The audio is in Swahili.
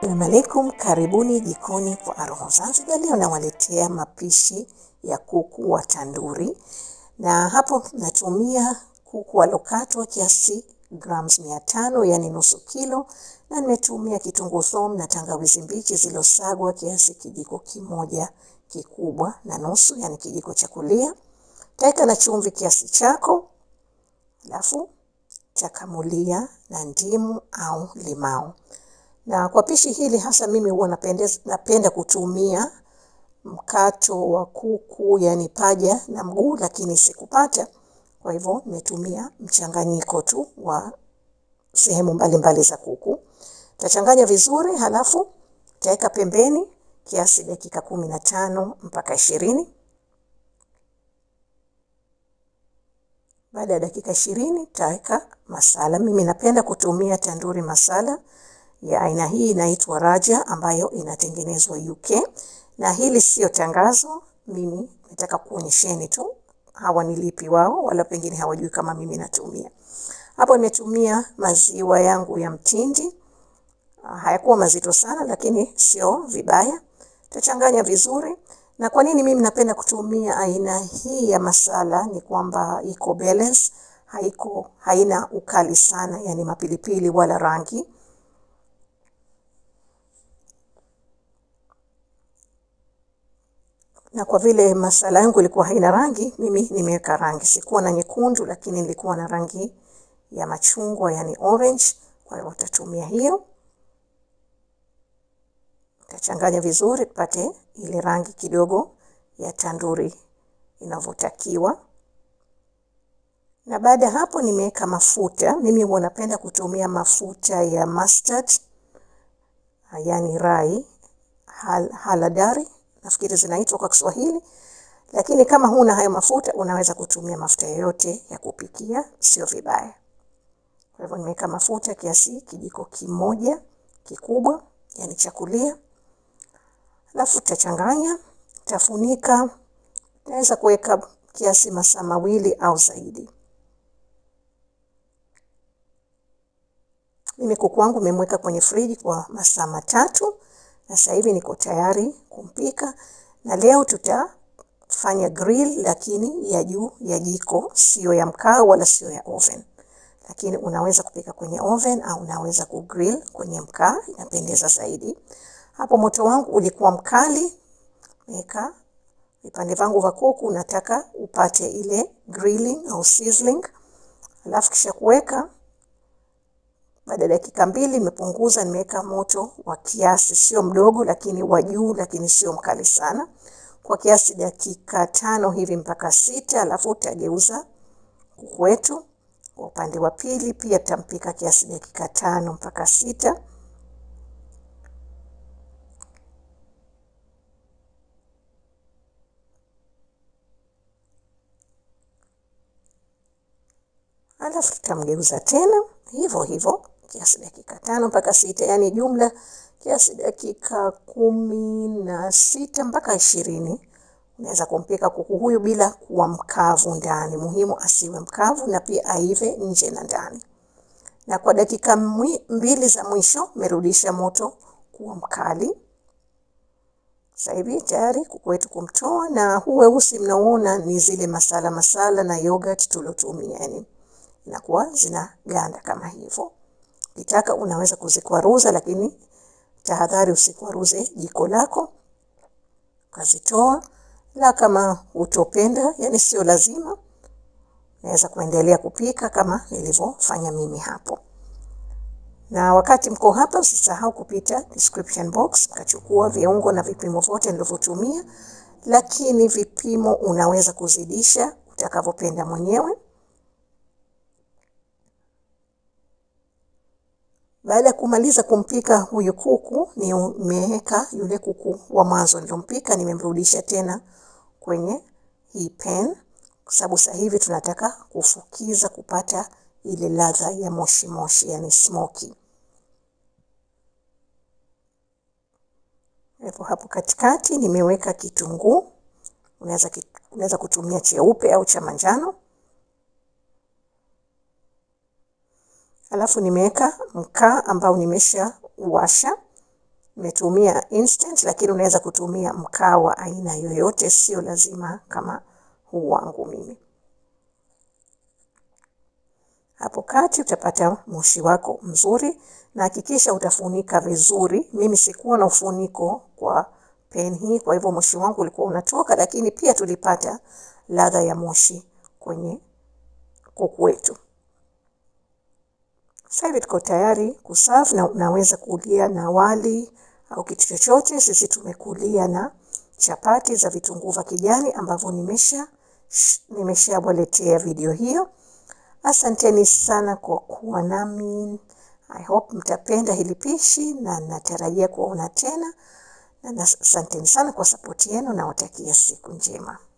Assalamu alaikum, karibuni jikoni kwa Aroho Zanzibar. Leo nawaletea mapishi ya kuku wa tanduri, na hapo natumia kuku walokatwa kiasi grams mia tano yani nusu kilo, na nimetumia kitunguu saumu na tangawizi mbichi zilizosagwa kiasi kijiko kimoja kikubwa na nusu, yani kijiko cha kulia. Taweka na chumvi kiasi chako, alafu chakamulia na ndimu au limau na kwa pishi hili hasa mimi huwa napendeza, napenda kutumia mkato wa kuku yani paja na mguu, lakini sikupata. Kwa hivyo nimetumia mchanganyiko tu wa sehemu mbalimbali za kuku. Tachanganya vizuri, halafu taweka pembeni kiasi dakika kumi na tano mpaka ishirini. Baada ya dakika ishirini taweka masala. Mimi napenda kutumia tanduri masala ya aina hii inaitwa Raja ambayo inatengenezwa UK, na hili sio tangazo, mimi nataka kuonyesheni tu hawanilipi wao, wala pengine hawajui kama mimi natumia. Hapo nimetumia maziwa yangu ya mtindi, hayakuwa mazito sana, lakini sio vibaya. Tachanganya vizuri. Na kwa nini mimi napenda kutumia aina hii ya masala? Ni kwamba iko balance, haiko haina ukali sana, yani mapilipili wala rangi na kwa vile masala yangu ilikuwa haina rangi, mimi nimeweka rangi. Sikuwa na nyekundu, lakini nilikuwa na rangi ya machungwa, yani orange. Kwa hiyo utatumia hiyo, utachanganya vizuri tupate ile rangi kidogo ya tanduri inavyotakiwa. Na baada ya hapo, nimeweka mafuta. Mimi huwa napenda kutumia mafuta ya mustard, yani rai hal, haladari nafikiri zinaitwa kwa Kiswahili, lakini kama huna hayo mafuta unaweza kutumia mafuta yoyote ya kupikia, sio vibaya. Kwa hivyo nimeweka mafuta kiasi kijiko kimoja kikubwa, yani cha kulia, alafu tachanganya, tafunika. Naweza kuweka kiasi masaa mawili au zaidi. Mimi kuku wangu nimemweka kwenye friji kwa masaa matatu na sasa hivi niko tayari kumpika, na leo tutafanya grill, lakini ya juu ya jiko, sio ya mkaa wala sio ya oven. Lakini unaweza kupika kwenye oven au unaweza kugrill kwenye mkaa, inapendeza zaidi. Hapo moto wangu ulikuwa mkali, weka vipande vangu vya kuku, nataka upate ile grilling au sizzling, alafu kisha kuweka baada ya dakika mbili nimepunguza, nimeweka moto wa kiasi, sio mdogo, lakini wa juu, lakini sio mkali sana, kwa kiasi dakika tano hivi mpaka sita. Alafu utageuza kuku wetu kwa upande wa pili, pia tutampika kiasi dakika tano mpaka sita. Alafu tutamgeuza tena hivyo hivyo kiasi dakika tano mpaka sita, yani jumla kiasi dakika kumi na sita mpaka ishirini. Unaweza kumpika kuku huyu bila kuwa mkavu ndani, muhimu asiwe mkavu na pia aive nje na ndani. Na kwa dakika mbili za mwisho merudisha moto kuwa mkali. Sasa hivi tayari kuku wetu kumtoa, na huu weusi mnaoona ni zile masala masala na yogurt tulotumia, yani inakuwa zinaganda kama hivyo. Ukitaka unaweza kuzikwaruza, lakini tahadhari usikwaruze jiko lako ukazitoa. La, kama utopenda, yani sio lazima, naweza kuendelea kupika kama nilivyofanya mimi hapo. Na wakati mko hapa, usisahau kupita description box mkachukua viungo na vipimo vyote nilivyotumia, lakini vipimo unaweza kuzidisha utakavyopenda mwenyewe. Baada ya kumaliza kumpika huyu kuku, nimeweka yule kuku wa mwanzo nilompika, nimemrudisha tena kwenye hii pan, kwa sababu sasa hivi tunataka kufukiza kupata ile ladha ya moshi moshi, yani smoky. Hapo hapo katikati nimeweka kitunguu, unaweza unaweza kutumia cheupe au cha manjano. Alafu nimeweka mkaa ambao nimesha washa nimetumia instant, lakini unaweza kutumia mkaa wa aina yoyote, sio lazima kama huu wangu mimi. Hapo kati utapata moshi wako mzuri, na hakikisha utafunika vizuri. Mimi sikuwa na ufuniko kwa pen hii, kwa hivyo moshi wangu ulikuwa unatoka, lakini pia tulipata ladha ya moshi kwenye kuku wetu. Sasa hivi tuko tayari kuserve na unaweza kulia na wali au kitu chochote. Sisi tumekulia na chapati za vitunguu vya kijani ambavyo nimesha nimeshawaletea video hiyo. Asanteni sana kwa kuwa nami. I hope mtapenda hili pishi na natarajia kuona tena, na asanteni sana kwa sapoti yenu. Nawatakia siku njema.